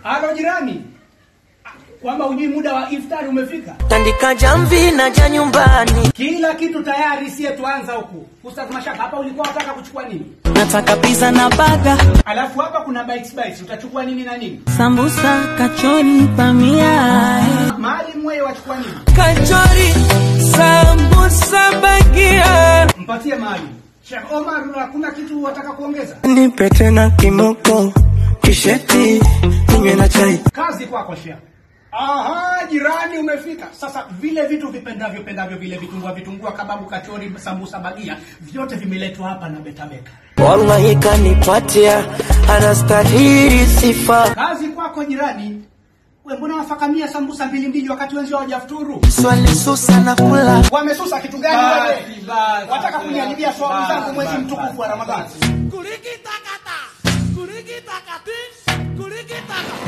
Halo jirani, kwamba hujui muda wa iftari umefika? tandika jamvi na ja nyumbani Kila kitu tayari, sie tuanza huku. Ustaz Mashaka, hapa ulikuwa unataka kuchukua nini? nataka pizza na baga Alafu hapa kuna bites bites, utachukua nini na nini? sambusa kachori pamia Maalim wewe wachukua nini? kachori sambusa bagia Mpatie Maalim. Sheikh Omar, hakuna kitu wataka kuongeza? nipe tena kimoko kisheti ninywe na chai Kazi kwako Sheikh. Aha, jirani umefika. Sasa vile vitu vipendavyo pendavyo vile vitungua vitungua kababu kachori sambusa bagia vyote vimeletwa hapa na Betabeka. wallahi kanipatia anastahili sifa Kazi kwako jirani. We mbona wafakamia sambusa mbili mbili wakati wenzio hawajafuturu? swali susa na kula Wamesusa kitu gani Basi, wewe? basi, Wataka basi, kuniharibia swaumu basi, zangu mwezi basi, mtukufu wa basi, Ramadhani. basi. Kurikita kata, kurikita kati, kurikita kata.